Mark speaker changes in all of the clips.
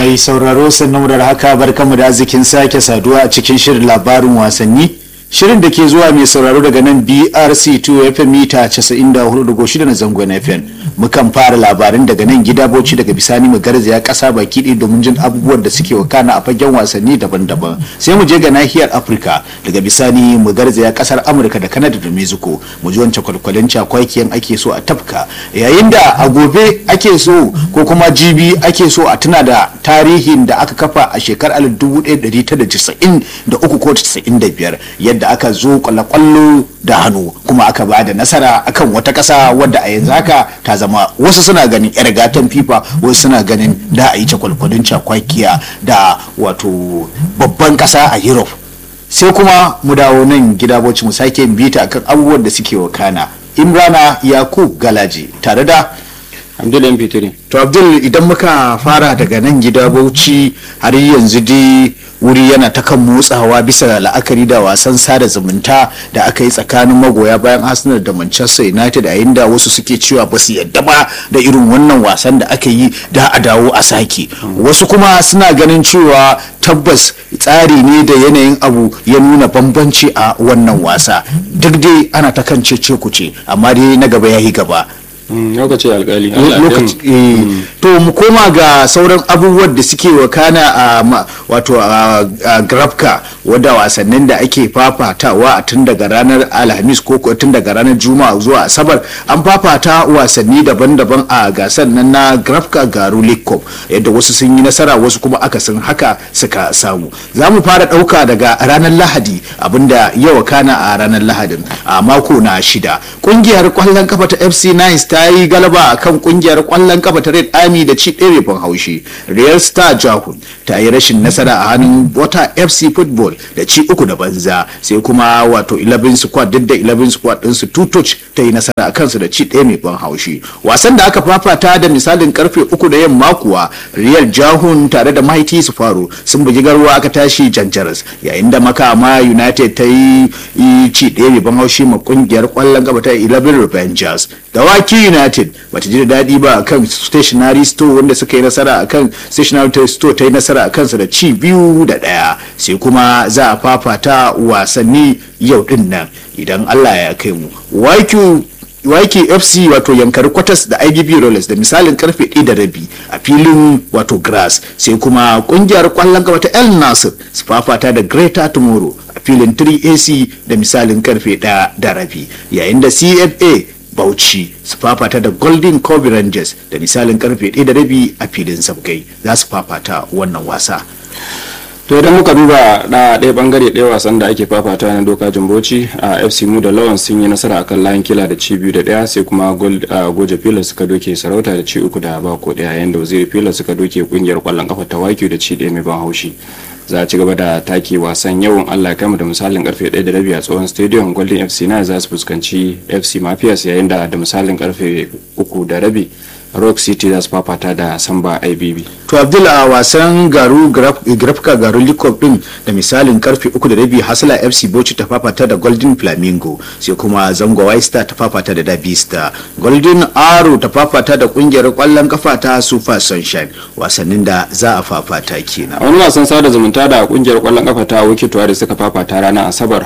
Speaker 1: mai sauraro sannan da haka barkamu da arzikin sake saduwa a cikin shirin labarin wasanni shirin da ke zuwa mai sauraro daga nan brc 2 fm mita 94.6 na zangon fm mukan fara labarin daga nan gida bauchi daga bisani mu garzaya kasa baki ɗaya domin jin abubuwan da suke wakana a fagen wasanni daban-daban sai mu je ga nahiyar afirka daga bisani mu garzaya kasar amurka da kanada da mexico mu ji wancan kwalkwalin cakwakiyan ake so a tafka yayin da a gobe ake so ko kuma jibi ake so a tuna da tarihin da aka kafa a shekarar 1993 ko 95 yadda aka zo kwallo da hannu kuma aka ba da nasara akan wata kasa wadda a yanzu haka ta zama wasu suna ganin yar gatan fifa wasu suna ganin da a yi cakwalkwalin cakwakiya da wato babban kasa a europe sai kuma mu dawo nan gida bauchi mu sake bita akan abubuwan da suke wakana imrana yakub galaji tare da
Speaker 2: abdul mp3
Speaker 1: to abdul idan muka fara daga nan gida bauchi har yanzu dai wuri yana ta kan motsawa bisa la'akari da wasan sada zumunta da aka yi tsakanin magoya bayan arsenal da manchester united a inda wasu suke cewa ba su yadda ba da irin wannan wasan da aka yi da a dawo a sake wasu kuma suna ganin cewa tabbas tsari ne da yanayin abu ya nuna bambanci a wannan wasa duk dai ana ta kan cece kuce amma dai na gaba ya yi gaba
Speaker 2: lokaci alkali
Speaker 1: to mu koma ga sauran abubuwan da suke wakana a wato a grafka wadda wasannin da ake fafatawa a tun daga ranar alhamis ko tun daga ranar juma'a zuwa asabar an fafata wasanni daban-daban a gasar nan na grafka garu cup yadda wasu sun yi nasara wasu kuma akasin haka suka samu za mu fara ɗauka daga ranar lahadi abinda ya wakana a ranar lahadin a mako na shida ƙungiyar kwallon kafa ta fc nice ta yi galaba a kan kungiyar kwallon kafa ta red army da ci ɗaya ban haushi real star jahun ta yi rashin nasara a hannun wata fc football da ci uku da banza sai kuma wato 11 squad duk da 11 squad ɗinsu two touch ta yi nasara a kansu da ci ɗaya mai ban haushi wasan da aka fafata da misalin karfe uku da yamma kuwa real jahun tare da mighty su faru sun bugi garwa aka tashi janjaras yayin da makama united ta yi ci ɗaya mai ban haushi ma kungiyar kwallon kafa ta 11 revengers dawaki united bata ji da daɗi ba akan stationary store wanda suka yi nasara akan stationary store ta yi nasara a kansa da ci biyu da ɗaya sai kuma za a fafata wasanni yau din nan idan allah ya kai mu YK FC wato yankari kwatas da IGB Rollers da misalin karfe 1 da rabi a filin wato grass sai kuma kungiyar kwallon gaba ta El Nasir su fafata da Greater Tomorrow a filin 3AC da misalin karfe 1 da rabi yayin da CFA Bauchi su fafata da Golden Kobe Rangers da misalin karfe 1 da rabi a filin Sabgai za su fafata wannan wasa.
Speaker 2: to idan muka duba da ɗaya bangare ɗaya wasan da ake fafata na doka jimboci a fc mu da lawan sun yi nasara akan layin kila da ci biyu da ɗaya sai kuma goje pilas suka doke sarauta da ci uku da bako ɗaya yayin da waziri pilas suka doke kungiyar kwallon kafa ta waki da ci ɗaya mai ban haushi za a ci gaba da take wasan yawan allah kama da misalin karfe 1 da rabi a tsohon stadium golden fc na za su fuskanci fc mafias yayin da da misalin karfe 3 da rabi rock city za su fafata da samba ibb
Speaker 1: to abdul a wasan garu grafka garu likop din da misalin karfe uku da rabi hasala fc bauchi ta fafata da golden flamingo sai kuma zango star ta fafata da dabi star golden arrow ta fafata da kungiyar kwallon kafa ta super sunshine wasannin da za a fafata kenan
Speaker 2: a wani wasan sada zumunta da kungiyar kwallon kafa ta wikitowa da suka fafata ranar asabar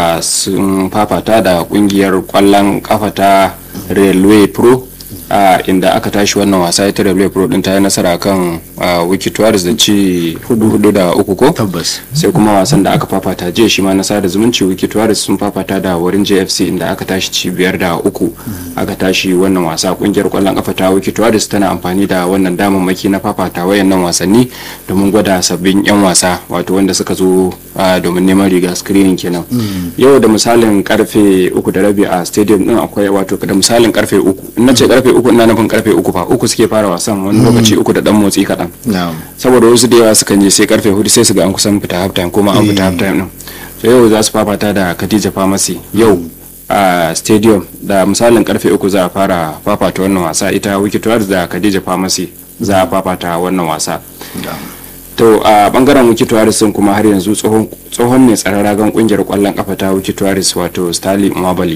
Speaker 2: sun fafata da kungiyar kwallon kafa ta railway pro Uh, inda aka tashi wannan wasa ita da pro din ta yi nasara kan uh, wikitoris da ci hudu hudu da uku ko
Speaker 1: tabbas
Speaker 2: sai kuma wasan da aka fafata jiya shi ma na sada zumunci wikitoris sun fafata da wurin jfc inda aka tashi ci biyar da uku aka tashi wannan wasa kungiyar kwallon kafa ta wikitoris tana amfani da wannan damammaki na fafata wayannan wasanni domin gwada sabbin yan wasa wato wanda suka zo uh, domin neman riga screening kenan yau da misalin karfe uku da rabi a stadium din akwai wato da misalin karfe uku in na ce karfe uku ina nufin karfe uku fa uku suke fara wasan wani lokaci uku da dan motsi kaɗan saboda wasu da yawa sukan je sai karfe hudu sai su ga an kusan fita half time kuma an fita half time din so yau za su fafata da Khadija Pharmacy yau a stadium da misalin karfe uku za a fara fafata wannan wasa ita Wikitours da Khadija Pharmacy za a fafata wannan wasa to a bangaren wiki tuwaris sun kuma har yanzu tsohon mai tsaron ragan kungiyar kwallon kafa ta wiki tuwaris wato stanley mwabali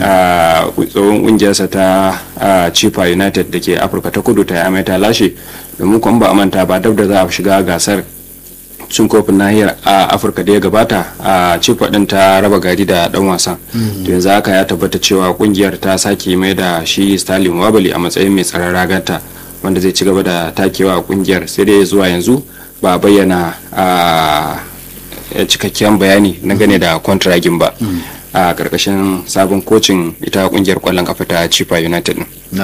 Speaker 2: a tsohon kungiyarsa ta chifa united da ke afirka ta kudu ta yamai ta lashe domin kuma ba a manta ba dab da za a shiga gasar cin kofin nahiyar a afirka da ya gabata a cifa din ta raba gari da dan wasan to yanzu haka ya tabbata cewa kungiyar ta sake mai da shi stalin wabali a matsayin mai tsaron raganta wanda zai ci gaba da takewa a kungiyar sai dai zuwa yanzu ba bayyana a cikakken bayani na gane da kwantiragin ba a karkashin sabon kocin ita kungiyar kwallon kafa ta chifa united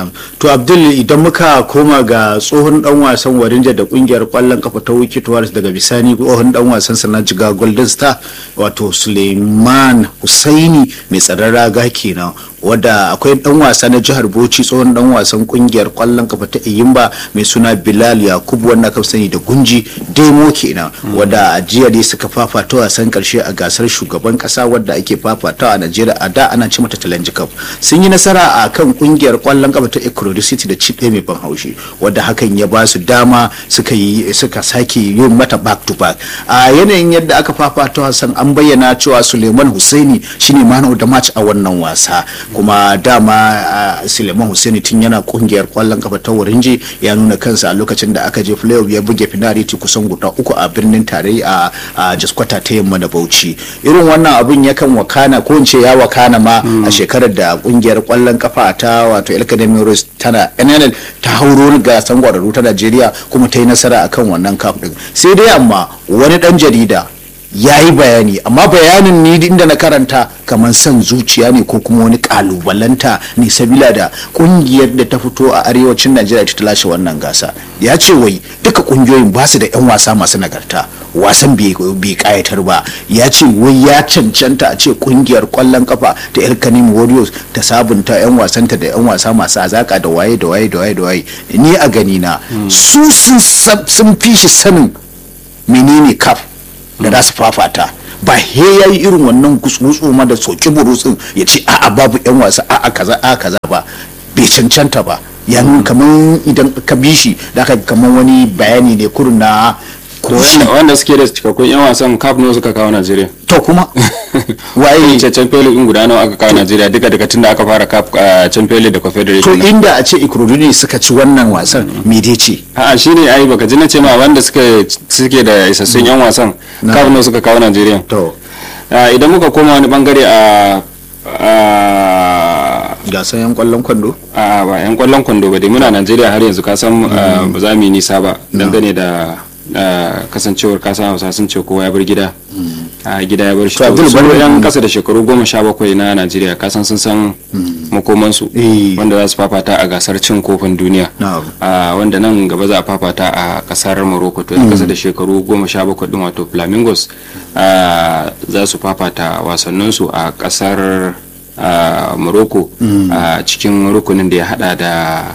Speaker 1: to abdul idan muka koma ga tsohon dan wasan warinja da kungiyar kwallon kafa ta wiki tuwaris daga bisani tsohon dan wasan sana jiga golden star wato suleiman husaini mai tsaron raga kenan wadda akwai dan wasa na jihar bauchi tsohon dan wasan kungiyar kwallon kafa ta iyimba mai suna bilal yakubu wanda aka sani da gunji demo kenan wadda a jiya dai suka fafata wasan karshe a gasar shugaban kasa wadda ake fafatawa a najeriya a da ana ci mata challenge cup sun yi nasara a kan kungiyar kwallon kafa ta ekurodi city da chip mai ban haushi wadda hakan ya ba su dama suka yi suka sake yin mata back to back a yanayin yadda aka fafata wasan an bayyana cewa suleiman husaini shine man of the match a wannan wasa kuma dama suleiman husaini tun yana kungiyar kwallon kafa ta warinje ya nuna kansa a lokacin da aka je playoff ya buge finality kusan guda uku a birnin tarayya a jaskwata ta yamma da bauchi irin wannan abun yakan wakana ko in ce ya wakana ma a shekarar da kungiyar kwallon kafa ta wato el academy rose tana nnl ta hauro gasan gwararru ta najeriya kuma ta yi nasara akan wannan cup din sai dai amma wani dan jarida ya yi bayani amma bayanin ni inda na karanta kamar son zuciya ne ko kuma wani kalubalanta ne sabila da kungiyar da ta fito a arewacin najeriya ta lashe wannan gasa ya ce wai duka kungiyoyin ba su da 'yan wasa masu nagarta wasan bai kayatar ba ya ce wai ya cancanta a ce kungiyar kwallon kafa ta el kanim warriors ta sabunta 'yan wasanta da 'yan wasa masu azaka da waye da waye da waye da waye ni a gani na su sun fi shi sanin menene kaf da za su fafata ba he ya yi irin wannan gutsu ma da soki burutsun ya ce a'a babu yan wasa a'a kaza a'a kaza ba bai cancanta ba ya nuna kamar idan ka bi shi da aka kamar wani bayani ne kurun na
Speaker 2: wanda suke da cikakkun yan wasan kaf ne suka kawo najeriya
Speaker 1: to kuma waye
Speaker 2: cancan fele in guda nawa aka kawo najeriya duka daga tun da aka fara kaf can fele da
Speaker 1: to
Speaker 2: confederation
Speaker 1: inda a ce ikorodu ne suka ci wannan wasan me dai ce
Speaker 2: a'a shine ai baka ji na ce ma wanda suka suke da isassun yan wasan kaf ne suka kawo najeriya
Speaker 1: to
Speaker 2: Ah, idan muka koma wani bangare a a
Speaker 1: gasan yan kwallon kwando
Speaker 2: a ba yan kwallon kwando ba dai muna najeriya har yanzu ka san ah, ba za mu yi nisa ba dangane da ah, kasancewar kasan hausa sun ce kowa ya bar gida a gida ya bar shi
Speaker 1: To, Abdul,
Speaker 2: su
Speaker 1: bari-
Speaker 2: yan kasa da shekaru goma sha bakwai na najeriya kasan sun san makomansu
Speaker 1: Eh.
Speaker 2: wanda za su fafata a gasar cin kofin duniya
Speaker 1: Na'am.
Speaker 2: a wanda nan gaba za a fafata a kasar morocco to yan kasa da shekaru goma sha bakwai din wato flamingos ah, za su fafata wasanninsu a kasar ah, morocco a cikin rukunin da ya hada da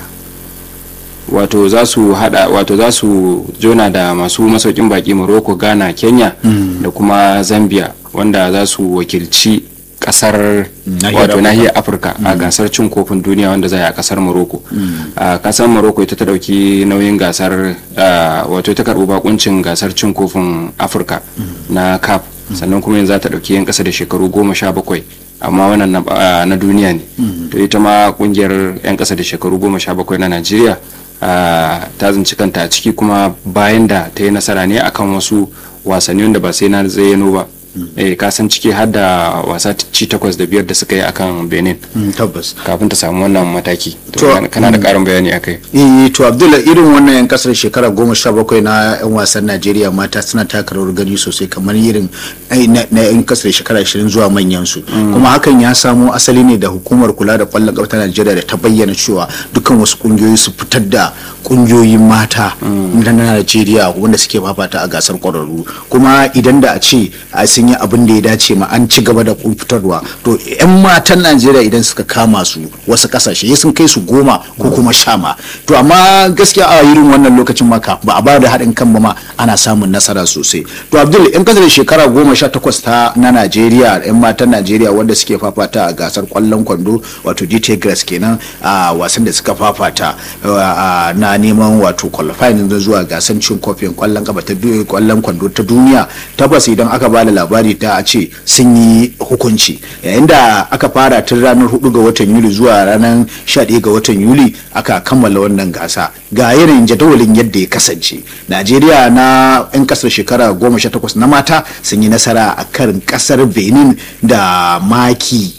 Speaker 2: wato za su hada wato za su jona da masu masaukin baki morocco ghana kenya da kuma zambia wanda za su wakilci kasar
Speaker 1: Nahiyar
Speaker 2: wato
Speaker 1: Afirka.
Speaker 2: nahiyar afirka a gasar cin kofin duniya wanda za a yi a kasar morocco a kasar morocco ita ta dauki nauyin gasar ah, wato ta karbi bakuncin gasar cin kofin afirka na cap sannan kuma yanzu za ta dauki yan kasa da shekaru goma sha bakwai amma wannan na, ah, na duniya ne to ita ma kungiyar yan kasa da shekaru goma sha bakwai na najeriya ah, ta zinci kanta a ciki kuma bayan da ta yi nasara ne akan wasu wasanni wanda ba sai na zayyano ba eh ka san ciki har da wasa ci takwas da biyar da suka yi akan benin
Speaker 1: Mm, tabbas
Speaker 2: kafin ta samu wannan mataki
Speaker 1: To,
Speaker 2: to kana- kana da karin bayani akai
Speaker 1: eh to abdullah irin wannan yan kasar shekara goma sha bakwai na yan wasan najeriya mata suna taka rawar gani sosai kamar irin ai, na na yan kasar shekara ashirin zuwa manyan su kuma hakan ya samo asali ne da hukumar kula da kwallon kafa ta najeriya da ta bayyana cewa dukkan wasu kungiyoyi su fitar da kungiyoyin mata na najeriya wanda suke fafata a gasar kwararru kuma idan da a ce a sun yi abin da ya dace ma an ci gaba da fitarwa to yan matan najeriya idan suka kama su wasu kasashe sun kai su goma ko kuma sha ma to amma gaskiya a irin wannan lokacin maka ba a ba da haɗin kan ba ma ana samun nasara sosai to abdul in kasar shekara goma sha takwas ta na najeriya yan matan najeriya wanda suke fafata a gasar kwallon kwando wato gt grass kenan a wasan da suka fafata na neman wato qualifying zuwa gasar cin kofin kwallon kafa ta kwallon kwando ta duniya tabbas idan aka bada labari ta a ce sun yi hukunci yayin da aka fara tun ranar 4 ga watan yuli zuwa ranar 11 ga watan yuli aka kammala wannan gasa ga irin jadawalin yadda ya kasance najeriya na 'yan kasar shekara 18 na mata sun yi nasara a kan kasar benin da maki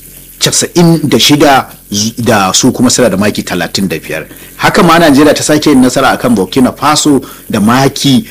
Speaker 1: 96 da su kuma suna da maki 35 haka ma najeriya ta sake yin nasara akan burkina faso da maki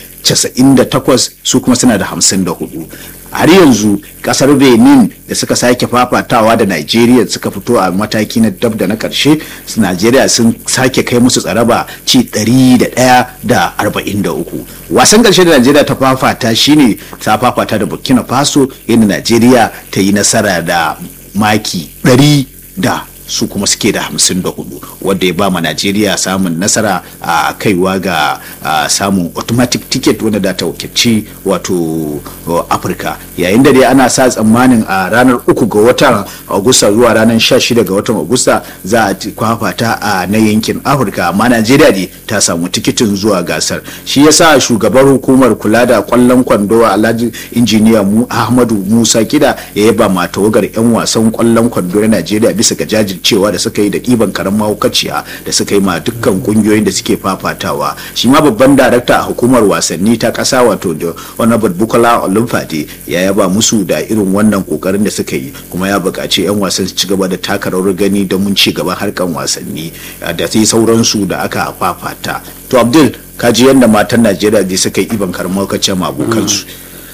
Speaker 1: 98 su kuma suna da 54 har yanzu kasar benin da suka sake fafatawa da nigeria suka fito a mataki na dab da na karshe nigeria sun sake kai musu tsaraba ci 101 da 43 wasan karshe da nigeria ta fafata shine ta fafata da burkina faso inda nigeria ta yi nasara da maki 100 da su kuma suke da hamsin da hudu wadda ya ba ma najeriya samun nasara a kaiwa ga samun automatic ticket wanda da ta wakilci wato afirka yayin da dai ana sa tsammanin a ranar uku ga watan agusta zuwa ranar sha shida ga watan agusta za a kwafata a na yankin afirka amma najeriya ne ta samu tikitin zuwa gasar shi yasa shugabar hukumar kula da kwallon kwando alhaji injiniya mu ahmadu musa kida ya yaba ma tawagar yan wasan kwallon kwando na najeriya bisa ga jaji jajircewa da suka yi da ɗiban karen mahaukaciya da suka yi ma dukkan kungiyoyin da suke fafatawa shi ma babban darakta a hukumar wasanni ta ƙasa wato da honorable bukola olumfade ya yaba musu da irin wannan kokarin da suka yi kuma ya buƙaci 'yan wasan su ci gaba da taka rawar gani don mun ci gaban harkan wasanni da sai sauransu da aka fafata to abdul kaji yadda matan najeriya da suka yi ɗiban karen mahaukaciya ma abokansu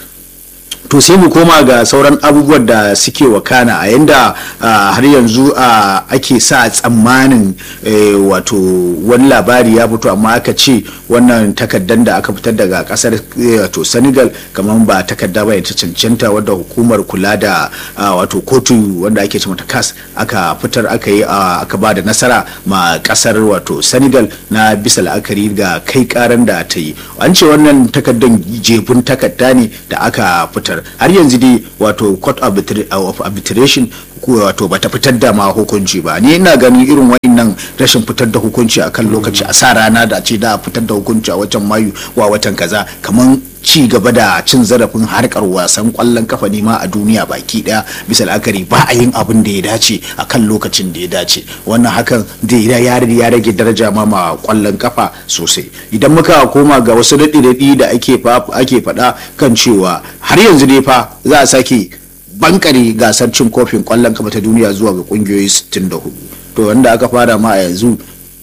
Speaker 1: to sai mu koma ga sauran abubuwan da suke wakana a yanda har yanzu ake sa tsammanin wato wani labari ya fito amma aka ce wannan takaddan da aka fitar daga kasar wato senegal kamar ba takadda ba ta cancanta wadda hukumar kula da wato kotu wanda ake ce mata kas aka fitar aka yi aka ba da nasara ma kasar wato senegal na bisa la'akari ga kai karan da ta yi an ce wannan takaddan jefun takadda ne da aka fitar har yanzu dai wato court of arbitration wato bata fitar da ma hukunci ba ni ina ganin irin wannan rashin fitar da hukunci akan lokaci a sa rana da ce da fitar da hukunci a watan mayu wa watan kaza kamar ci gaba da cin zarafin harkar wasan kwallon kafa ne ma a duniya baki daya bisa la'akari ba a yin abin da ya dace a kan lokacin da ya dace wannan hakan da ya ya rage daraja ma ma kwallon kafa sosai idan muka koma ga wasu daɗi-daɗi da ake faɗa kan cewa har yanzu ne fa za a sake bankare gasar cin kofin kwallon kafa ta duniya zuwa ga kungiyoyi 64 to wanda aka fara ma a yanzu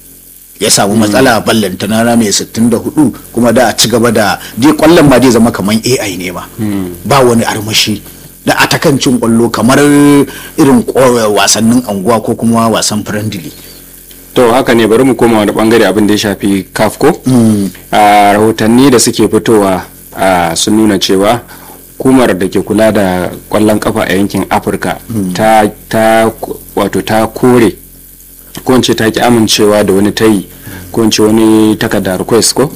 Speaker 1: ya samu matsala ballanta na mai 64 kuma da a ci gaba da dai kwallon ma zai zama kamar ai ne ma ba wani armashi da atakancin kwallo kamar irin wasannin anguwa ko kuma wasan friendly
Speaker 2: to haka ne bari mu koma wani bangare abin da ya shafi kafko a rahotanni da suke fitowa sun nuna cewa hukumar da ke kula da kwallon kafa a yankin afirka ta wato ta kore ko ta ki amincewa da wani tayi ko wani takarda request ko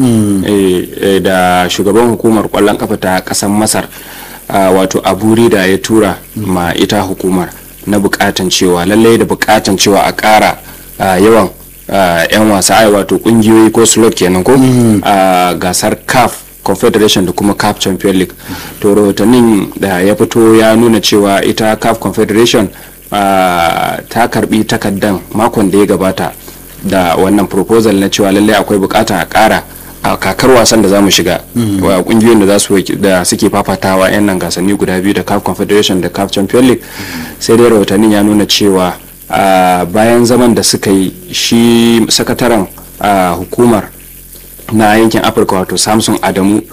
Speaker 2: da shugaban hukumar kwallon kafa ta kasan masar wato aburi da ya tura ma ita hukumar na bukatan cewa lallai da bukatan cewa a kara yawan yan wasa ai wato kungiyoyi ko slot kenan ko a gasar caf confederation da kuma caf champion league to rahotannin da ya fito ya nuna cewa ita caf confederation ta karbi takaddan makon da ya gabata da wannan proposal na cewa lallai akwai bukata a kara a kakar wasan da za mu shiga wa kungiyoyin da za su da suke fafatawa yan nan gasanni guda biyu da caf confederation da caf champion league sai dai rahotannin ya nuna cewa bayan zaman da suka yi shi sakataren hukumar na yankin afirka wato samson adamu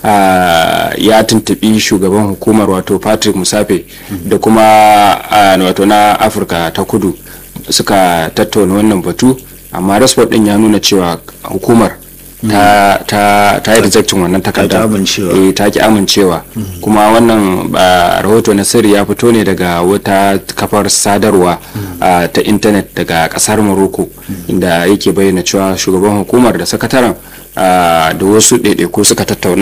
Speaker 2: ya tuntubi shugaban hukumar wato patrick musafe da kuma wato na afirka ta kudu suka tattauna wannan batu amma rasport din ya nuna cewa hukumar ta ta ta yi rejectin wannan takardar eh ta ki amincewa kuma wannan rahoto na sirri ya fito ne daga wata kafar sadarwa ta intanet daga kasar morocco inda yake bayyana cewa shugaban hukumar da sakataren da wasu ɗaiɗaiku suka tattauna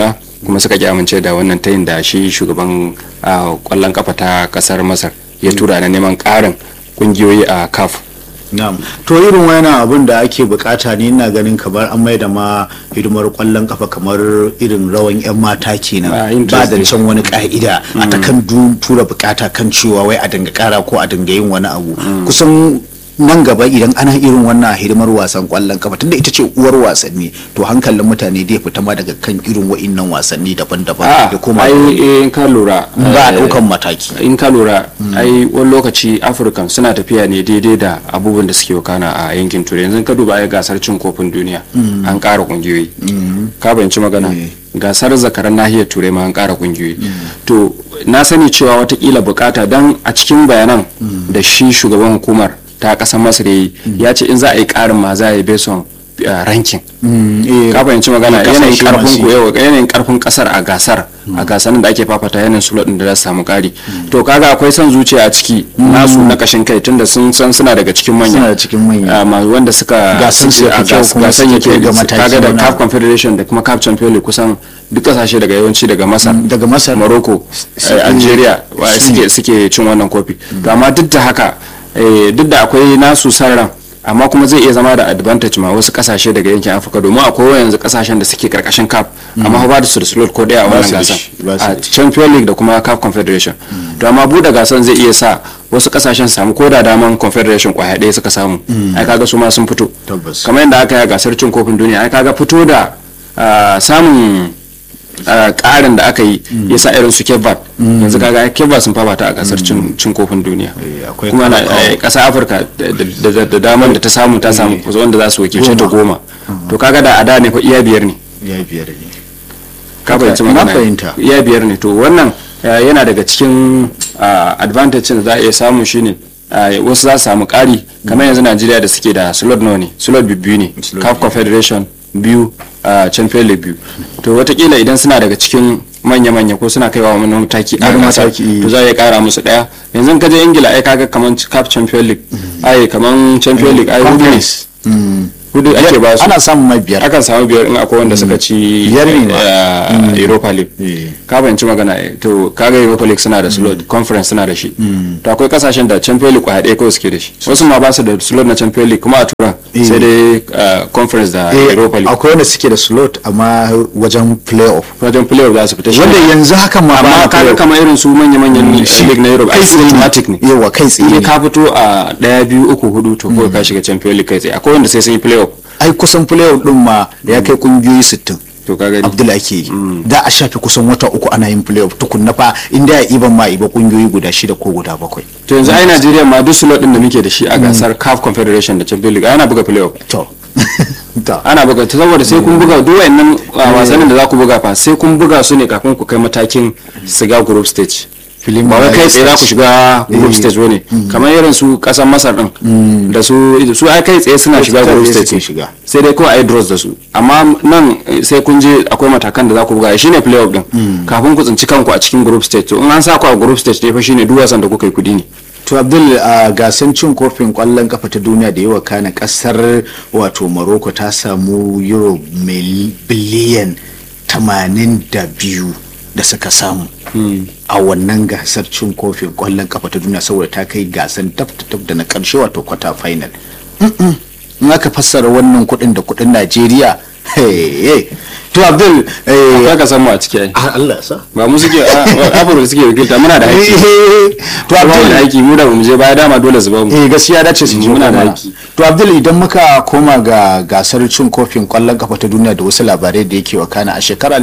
Speaker 2: kuma suka ki amince da wannan tayin da shi shugaban kwallon kafa ta kasar masar ya tura na neman karin kungiyoyi a caf
Speaker 1: Na'am. To irin wani abin da ake bukata ne ina ganin kamar an mai da ma hidimar kwallon kafa kamar irin rawan 'yan mata kenan ba da can wani ka'ida a ta kan tura bukata kan cewa wai a dinga kara ko a dinga yin wani abu kusan nan gaba idan ana irin wannan hidimar wasan kwallon kafa tunda ita ce uwar wasanni to hankalin mutane dai fita ma daga kan irin wa'innan wasanni daban-daban da kuma
Speaker 2: ai in ka lura
Speaker 1: ba a daukan mataki
Speaker 2: in ka lura ai wani lokaci afirkan suna tafiya ne daidai da abubuwan da suke wakana a yankin turai yanzu ka duba ai gasar cin kofin duniya an ƙara kungiyoyi ka bayanci magana gasar zakaran nahiyar turai ma an ƙara kungiyoyi to na sani cewa watakila bukata dan a cikin bayanan da shi shugaban hukumar ta kasar masar yi ya ce in za a yi karin ma za a yi beson rankin ka fahimci magana yanayin karfin ku yau yanayin karfin kasar a gasar a gasar da ake fafata yanayin sulot da za su samu kari to kaga akwai son zuciya a ciki nasu na kashin kai tunda sun san suna daga cikin manya
Speaker 1: suna cikin manya
Speaker 2: wanda suka
Speaker 1: gasan su
Speaker 2: a gasan yake
Speaker 1: ga mataki
Speaker 2: kaga da CAF Confederation da kuma CAF Champions League kusan duk kasashe daga yawanci daga Masar
Speaker 1: daga Masar
Speaker 2: Morocco Algeria suke suke cin wannan kofi to amma duk da haka duk da akwai nasu sarran amma kuma zai iya zama da advantage ma wasu kasashe daga yankin afirka domin akwai yanzu kasashen da suke karkashin cap amma ba da su da slot ko daya a wannan gasan a champion league da kuma cap confederation to amma buɗe gasan zai iya sa wasu kasashen samu ko da daman confederation kwaya ɗaya suka samu ai kaga su ma sun fito kamar yadda aka yi gasar cin kofin duniya ai kaga fito da samun karin da aka yi ya sa irin su kevat yanzu kaga kevat sun fafata a kasar cin kofin duniya kuma na kasa afirka da damar da ta samu ta samu wanda za su wakilce ta goma to kaga da ada ne fa iya biyar ne
Speaker 1: iya biyar ne
Speaker 2: ka fahimci magana iya biyar ne to wannan yana daga cikin advantage da za a iya samu shine wasu za su samu kari kamar yanzu najeriya da suke da slot nawa ne slot biyu ne caf confederation biyu a champion league biyu to watakila idan suna daga cikin manya-manya ko suna kaiwa wani mataki a gasar to za a kara musu daya yanzu ka je ingila ai kaga kaman cup champion league ai kaman champion league ai hudu ne hudu ake ba su
Speaker 1: ana samun mai biyar
Speaker 2: akan samu biyar in akwai wanda suka ci
Speaker 1: biyar ne
Speaker 2: europa league ka fahimci magana to kaga europa league suna da slot conference suna da shi to akwai kasashen da champion league kwaya ɗaya kawai suke da shi wasu ma ba su da slot na champion league kuma a turan sai dai conference da europa league
Speaker 1: akwai wanda suke da slot amma wajen playoff
Speaker 2: wajen playoff za su fita shi
Speaker 1: wanda yanzu haka ma
Speaker 2: amma kaga kamar irin su manya-manyan league na europe ai systematic ne
Speaker 1: yawa kai tsaye
Speaker 2: ka fito a ɗaya biyu uku hudu to kawai ka shiga champion league kai tsaye akwai wanda sai sun yi playoff
Speaker 1: ai kusan playoff din ma ya kai kungiyoyi 60
Speaker 2: to ka gani
Speaker 1: abdul ake yi da a shafe kusan wata uku ana yin playoff tukunna fa inda ya iban ma iba kungiyoyi guda shida ko guda bakwai
Speaker 2: to yanzu ai Najeriya ma duk slot din da muke da shi a gasar CAF Confederation da Champions League ana buga playoff
Speaker 1: to
Speaker 2: ana buga ta saboda sai kun buga duk wayannan wasannin da za ku buga fa sai kun buga su ne kafin ku kai matakin siga group stage
Speaker 1: filin
Speaker 2: ba wai kai tsaye za ku shiga group stage bane kamar irin su kasan masar din da su su ai kai tsaye suna shiga group stage
Speaker 1: shiga
Speaker 2: sai dai kawai ai draws da su amma nan sai kun je akwai matakan da za ku buga shine playoff din kafin ku tsinci kanku a cikin group stage to in an sa ku a group stage ne fa shine duk wasan da kuka yi kudi ne
Speaker 1: to abdul a gasan cin kofin kwallon kafa ta duniya da yawa kana kasar wato morocco ta samu euro biliyan 82 da suka samu a wannan gasar cin kofin kwallon kafa ta duniya saboda ta kai gasan tab da na karshe wato kwata final in aka fassara wannan kudin da kudin najeriya to abdul
Speaker 2: ka ka samu a ciki ai
Speaker 1: Allah sa
Speaker 2: ba mu suke afirka suke wakilta muna da haƙƙi
Speaker 1: to
Speaker 2: abdul da haƙƙi mu da mu je baya dama dole su ba mu
Speaker 1: eh gaskiya dace su je
Speaker 2: Muna da
Speaker 1: mana.
Speaker 2: haƙƙi.
Speaker 1: to abdul idan muka koma ga gasar cin kofin kwallon kafa ta duniya da wasu labarai da yake wakana a shekarar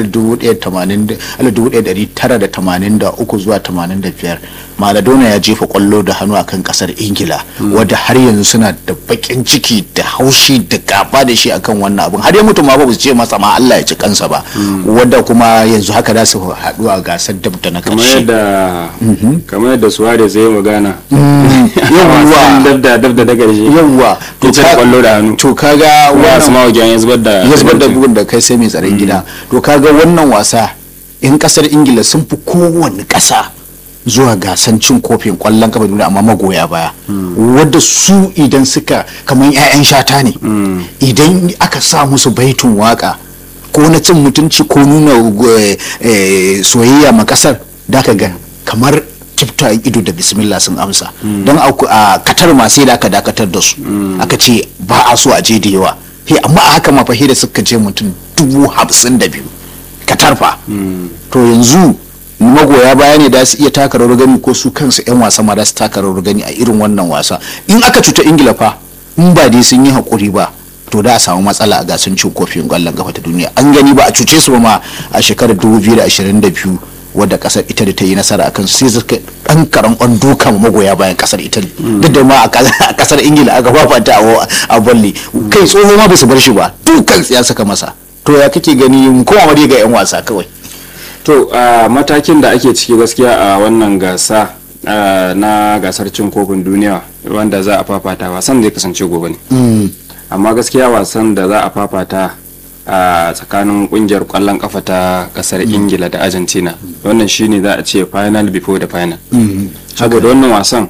Speaker 1: 1983 zuwa 85 maradona ya jefa kwallo da hannu akan kasar ingila wadda har yanzu suna da bakin ciki da haushi da gaba da shi akan wannan abin har ya mutu ma ba su ce masa ma Allah ya ci kansa ba wadda kuma yanzu haka za su haɗu a gasar dab da na
Speaker 2: kamar
Speaker 1: karshe
Speaker 2: yadda kamar yadda suarez zai magana
Speaker 1: yawwa
Speaker 2: dab da dab da daga shi
Speaker 1: yawwa
Speaker 2: to ka kwallo da hannu
Speaker 1: to kaga
Speaker 2: wa su ma wajen ya zubar da
Speaker 1: ya zubar da bugun da kai sai mai tsaron gida to kaga wannan wasa in kasar ingila sun fi kowane kasa zuwa gasan cin kofin kwallon kafa duniya amma magoya baya wadda su idan suka kamar 'ya'yan shata ne idan aka sa musu baitun waka ko na cin mutunci ko nuna eh, eh, soyayya ma kasar da ka ga kamar kifta ido da bismillah sun amsa don a a katar ma sai da aka dakatar da su aka ce ba a so a je da yawa he amma a haka ma fa he da suka je mutum dubu hamsin da biyu katar fa to yanzu magoya baya ne da su iya taka rawar gani ko su kansu 'yan wasa ma da su taka rawar gani a irin wannan wasa in aka cuta ingila fa in ba dai sun yi haƙuri ba to da a samu matsala a gasar cin kofin ƙwallon kafa ta duniya an gani ba a cuce su ba ma a shekarar 2022 wadda kasar italy ta yi nasara akan su sai suka dan karan on duka magoya bayan kasar italy duk da ma a kasar ingila aka fafata a bolli kai tsoho ma su bar shi ba dukan ya saka masa to ya kake gani kowa ma dai ga yan wasa kawai
Speaker 2: to a matakin da ake ciki gaskiya a wannan gasa ah, na gasar cin kofin duniya wanda za a fafata wasan zai kasance gobe ne amma gaskiya wasan da za a fafata a tsakanin kungiyar kwallon kafa ta kasar ingila da argentina wannan shine za a ce final before the final saboda wannan wasan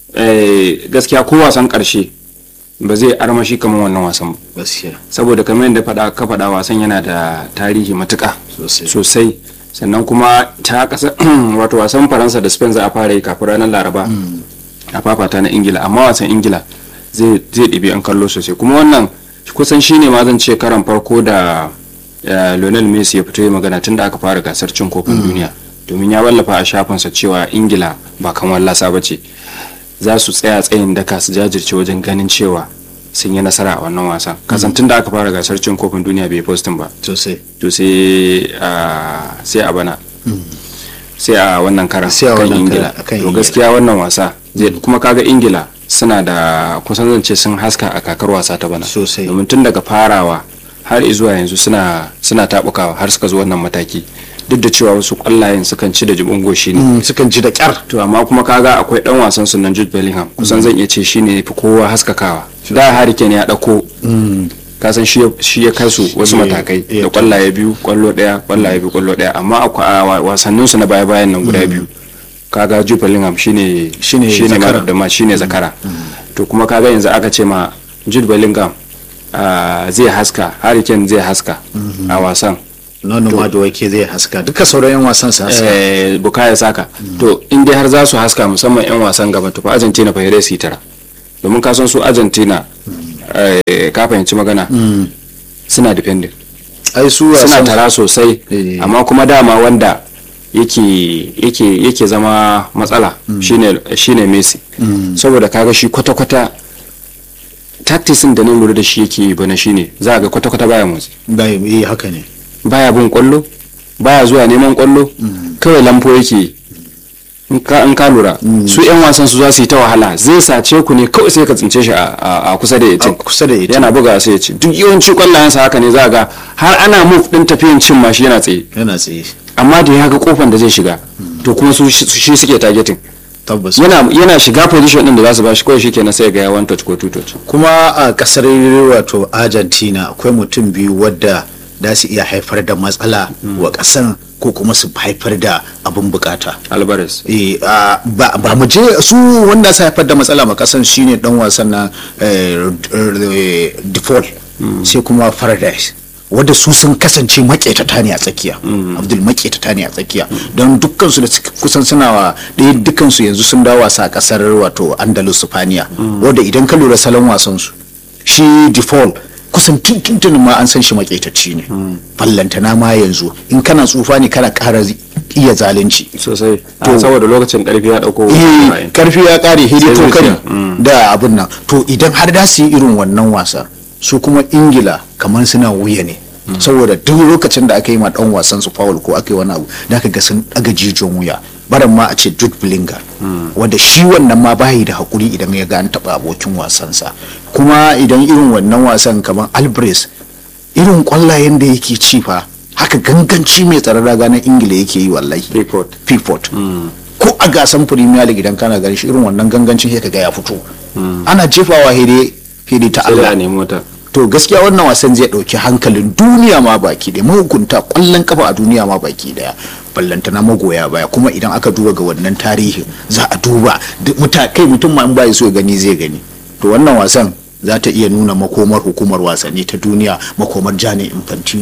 Speaker 2: eh, gaskiya ko wasan karshe ba zai armashi kamar wannan wasan ba
Speaker 1: gaskiya
Speaker 2: saboda kamar yadda faɗa ka faɗa wasan yana da tarihi matuƙa
Speaker 1: Sosai.
Speaker 2: sosai sannan kuma ta kasa wato wasan faransa da spain za a fara yi kafin ranar laraba a fafata na ingila amma wasan ingila zai zai ɗibi an kallo sosai kuma wannan kusan shine ma zan ce karan farko da eh, lionel messi ya fito yi magana tun da aka fara gasar cin kofin duniya domin ya wallafa a shafinsa cewa ingila ba kan wallasa ba ce za su tsaya tsayin daka su jajirce wajen ganin cewa sun yi nasara a wannan wasan kasan tun da aka fara gasar cin kofin duniya bai postin ba
Speaker 1: sosai
Speaker 2: to sai a sai a bana sai a wannan karan
Speaker 1: Sai a
Speaker 2: kan
Speaker 1: wannan
Speaker 2: ingila
Speaker 1: karan, akan
Speaker 2: to
Speaker 1: Ingila.
Speaker 2: gaskiya wannan wasa zai kuma kaga ingila suna da kusan zance sun haska a kakar wasa ta bana
Speaker 1: Sosai.
Speaker 2: domin tun daga farawa har zuwa yanzu suna suna tabukawa har suka zo wannan mataki duk da cewa wasu kwallayen sukan ci da jibin goshi ne
Speaker 1: sukan ji da kyar
Speaker 2: to amma kuma kaga akwai dan wasan su nan Jude Bellingham kusan zan iya ce shine fi kowa haskakawa da Harry Kane ya dauko kasan shi ya- shi ya kai su wasu
Speaker 1: Yeah,
Speaker 2: matakai
Speaker 1: yeah.
Speaker 2: da kwallaye biyu kwallo daya kwallaye biyu kwallo daya amma a kwa- a wa- wasannin su na baya bayan nan guda biyu kaga Jude Bellingham shine
Speaker 1: Shine
Speaker 2: shine
Speaker 1: zakara.
Speaker 2: man da ma shine zakara to kuma kaga yanzu aka ce ma Jude Bellingham ah, zai haska Harry Kane zai haska a wasan
Speaker 1: nono ma da wake zai haska duka sauran yan wasan su haska
Speaker 2: eh, bukaya saka to in dai har za su haska musamman 'yan wasan gaba to fa argentina fa yare su yi tara domin ka san su argentina eh, ka fahimci magana suna defending
Speaker 1: ai su
Speaker 2: suna
Speaker 1: wasan
Speaker 2: tara sosai
Speaker 1: Eh.
Speaker 2: amma kuma dama wanda yake yake yake zama matsala shine shine messi saboda kaga shi kwata-kwata tactics da nan lura da shi yake yi bana shine za a ga kwata-kwata baya motsi
Speaker 1: bai eh haka ne
Speaker 2: baya bin kwallo baya zuwa neman kwallo kawai lamfo yake yi. in ka in ka lura su yan wasan su za su yi ta wahala zai sace ku ne kawai sai ka tsince shi a- a a kusa da
Speaker 1: A
Speaker 2: yatin
Speaker 1: kusa da yatin.
Speaker 2: yana buga sai ya ci duk yawanci kwallayensa haka ne za ga har ana move din tafiyan cin ma shi yana tsaye
Speaker 1: yana tsaye
Speaker 2: amma da ya ga kofan da zai shiga to kuma su shi shi suke targeting
Speaker 1: tabbas
Speaker 2: yana yana shiga position din da za su ba shi kawai shikenan sai ga ya one touch ko two touch
Speaker 1: kuma a kasar wato argentina akwai mutum biyu wadda da su iya haifar da matsala wa kasan ko kuma su haifar da abin bukata
Speaker 2: alvarez
Speaker 1: Eh, a, ba ba mu je su wanda su haifar da matsala ma kasan shine dan wasan na default sai kuma paradise wadda su sun kasance maƙetata ne a tsakiya abdul maƙetata ne a tsakiya don dukkansu da suka- kusan suna wa ɗaya dukkansu yanzu sun dawo wasa a ƙasar wato andalus spaniya wadda idan ka lura salon wasan su shi default kusan tuntuntun ma an san shi maƙetacci ne fallantana ma yanzu in kana tsufa ne kana ƙara iya zalunci
Speaker 2: sosai
Speaker 1: To-
Speaker 2: saboda lokacin karfi ya dauko
Speaker 1: eh karfi ya kare hidi
Speaker 2: Sai
Speaker 1: to kari
Speaker 2: zuciya.
Speaker 1: da abin nan to idan har da su yi irin wannan wasa su kuma ingila kamar suna wuya ne saboda duk lokacin da aka yi ma dan wasan su foul ko aka yi wani abu da aka ga sun daga jijiyon wuya baran ma a ce Jude Bellingham wanda shi wannan ma bayi da hakuri idan ya ga an taba abokin wasansa kuma idan irin wannan wasan kamar Alvarez irin kwallayen da yake ci fa haka ganganci mai tsaron raga na ingila yake yi wallahi
Speaker 2: Pickford.
Speaker 1: Pickford. ko a gasan premier league idan kana gani shi irin wannan gangancin sai kaga ya fito ana jefawa hede hede ta
Speaker 2: sai da a
Speaker 1: Allah
Speaker 2: nemi wata
Speaker 1: to gaskiya wannan wasan zai dauki hankalin duniya ma baki da mahukunta kwallon kafa a duniya ma baki daya ballantana magoya baya kuma idan aka duba ga wannan tarihin za a duba duk muta kai mutum ma in bai so ya gani zai gani to wannan wasan za ta iya nuna makomar hukumar wasanni ta duniya makomar Gianni Infantino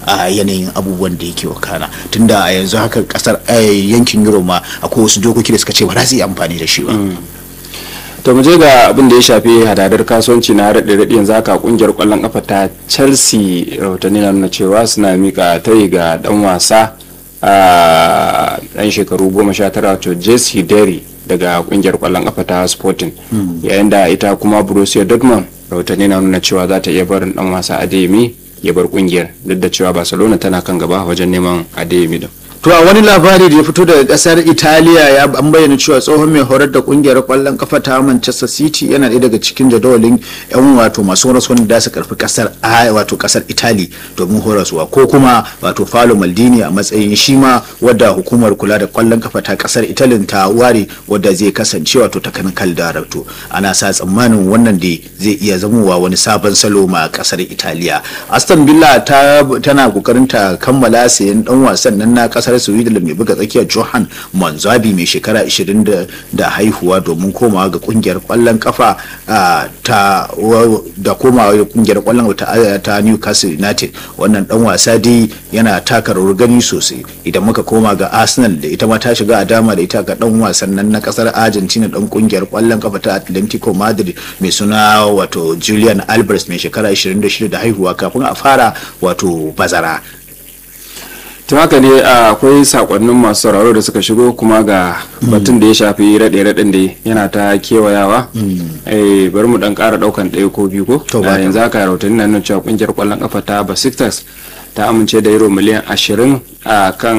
Speaker 1: a yanayin abubuwan da yake wakana tunda a yanzu haka kasar yankin euro ma akwai wasu dokoki da suka ce ba za su yi amfani da shi ba
Speaker 2: to mu je ga abin da ya shafi hadadar kasuwanci na raɗe raɗe yanzu haka kungiyar kwallon kafa ta chelsea rahotanni na nuna cewa suna mika tayi ga dan wasa a dan shekaru goma sha tara wato jesse derry daga kungiyar kwallon kafa ta sporting yayin da ita kuma borussia dortmund rahotanni na nuna cewa za ta iya barin dan wasa adeyemi ya bar kungiyar duk da cewa barcelona tana kan gaba wajen neman adeyemi din
Speaker 1: to a wani labari da ya fito daga kasar italiya ya an bayyana cewa tsohon mai horar da kungiyar kwallon kafa ta manchester city yana ɗaya daga cikin jadawalin yan wato masu horaswa da su karfi kasar wato kasar italy domin horaswa ko kuma wato falo maldini a matsayin shi ma wadda hukumar kula da kwallon kafa ta kasar italy ta ware wadda zai kasance wato technical director ana sa tsammanin wannan da zai iya zamowa wani sabon salo ma kasar italiya aston villa tana kokarin ta kammala sayan dan wasan nan na kasar kasar sweden mai buga tsakiyar johan manzabi mai shekara 20 da haihuwa domin komawa ga kungiyar kwallon kafa ta da komawa ga kungiyar kwallon ta newcastle united wannan dan wasa dai yana taka rawar gani sosai idan muka koma ga arsenal da ita ma ta shiga a dama da ita ga dan wasan nan na kasar argentina dan kungiyar kwallon kafa ta atlantico madrid mai suna wato julian albers mai shekara 26 da haihuwa kafin a fara wato bazara
Speaker 2: ta haka ne akwai sakonnin masu sauraro da suka shigo kuma ga batun da ya shafi raɗe raɗin da yana ta kewayawa bari mu dan ƙara ɗaukan ɗaya ko biyu ko yanzu haka rahotanni na nuna cewa ƙungiyar ƙwallon ƙafa ta basictas ta amince da euro miliyan ashirin a kan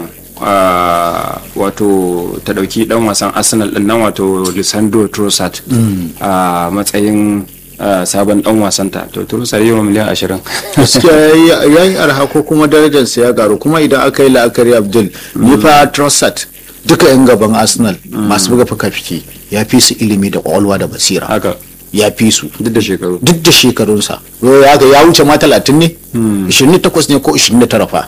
Speaker 2: wato ta ɗauki ɗan wasan arsenal ɗin nan wato lisandro trossard a matsayin sabon dan wasanta to turusa yi wa miliyan ashirin
Speaker 1: gaskiya ya yi arha ko kuma darajarsa ya garu kuma idan aka yi la'akari abdul ni fa trossard duka yan gaban arsenal masu buga fuka-fiki ya fi su ilimi da kwalwa da basira
Speaker 2: haka
Speaker 1: ya fi su
Speaker 2: duk da shekaru
Speaker 1: duk da shekarunsa ya wuce ma talatin ne 28 ne ko 29 fa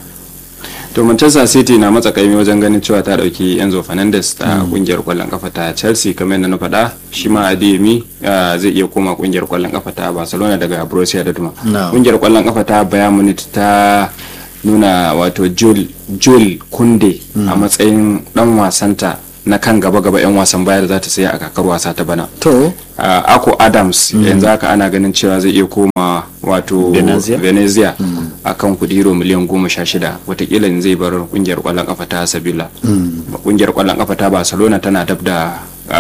Speaker 2: to manchester city na matsa kaimi wajen ganin cewa ta dauki enzo fernandez ta kungiyar kwallon kafa ta chelsea kamar yadda na faɗa shi ma adeyemi zai iya koma kungiyar kwallon kafa ta barcelona daga borussia dortmund kungiyar kwallon kafa ta bayern munich ta nuna wato joel kunde a matsayin dan wasanta na kan gaba-gaba 'yan wasan baya da za ta saya a kakar wasa ta bana
Speaker 1: to
Speaker 2: ako adams yanzu haka ana ganin cewa zai iya koma wato venezia a kan kudi euro miliyan goma sha shida watakila zai bar kungiyar kwallon kafa ta sabila kungiyar kwallon kafa ta barcelona tana dab da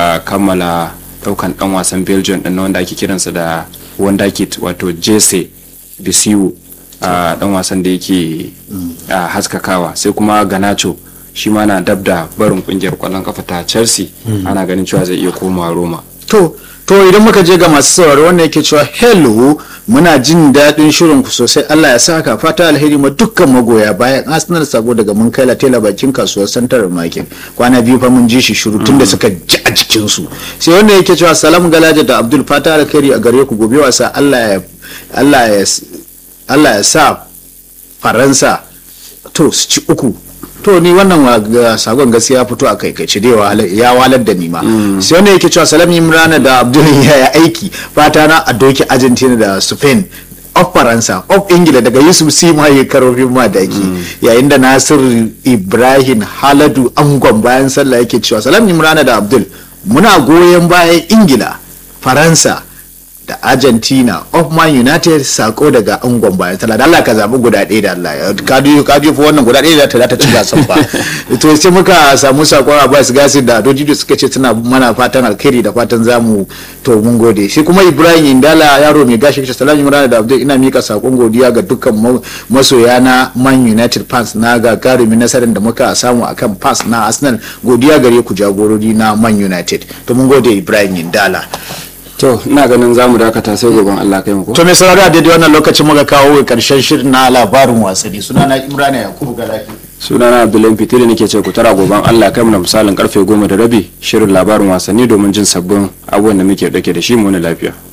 Speaker 2: kammala daukan dan wasan belgium din wanda ake kiransa da wanda kit wato jesse bisiu dan wasan da yake haskakawa sai kuma ganacho shi ma na dab da barin kungiyar kwallon kafa ta chelsea ana ganin cewa zai iya komawa roma
Speaker 1: to to idan muka je ga masu sauraro wannan yake cewa hello muna jin daɗin shirin ku sosai Allah ya saka fata alheri ma dukkan magoya bayan Arsenal sabo daga mun kai latela bakin kasuwar Central Market kwana biyu fa mun ji shi shiru tunda suka ji a jikin su sai wanda yake cewa salam galaja da Abdul fata alheri a gare ku gobe wasa Allah ya Allah ya Allah ya sa Faransa to su ci uku to ni wannan sagon gaskiya fito a kaikaice dai ya walar da ni ma sai wanda yake cewa salam imrana da abdul ya aiki fata na a doki argentina da spain of faransa of ingila daga yusuf sima ya karofin madaki yayin da nasir ibrahim haladu angon bayan sallah yake cewa salam imrana da abdul muna goyon bayan ingila faransa da argentina of man united sako daga angon bayan tana da Allah ka zaɓi guda ɗaya da Allah ka biyu ka biyu wannan guda ɗaya da ta ta ci gasan ba to sai muka samu sakon Abbas Gasi da Dojido suka ce tana mana fatan alkhairi da fatan zamu to mun gode shi kuma Ibrahim Indala yaro mai gashi shi salamu Imran da Abdul ina mika sakon godiya ga dukkan masoya na Man United fans na ga garimin nasarar da muka samu akan fans na Arsenal godiya gare ku jagorori na Man United to mun gode Ibrahim Indala
Speaker 2: to ina ganin za mu dakata sai goben Allah kai mu
Speaker 1: to mai sauraro a daidai wannan lokacin muka kawo karshen shirin na labarin wasanni sunana Imrana Yakubu Galaki
Speaker 2: sunana Abdullahi Fitiri nake ce ku tara goben Allah kai mu na misalin karfe goma da rabi shirin labarin wasanni domin jin sabbin abubuwan da muke dake da shi mu na lafiya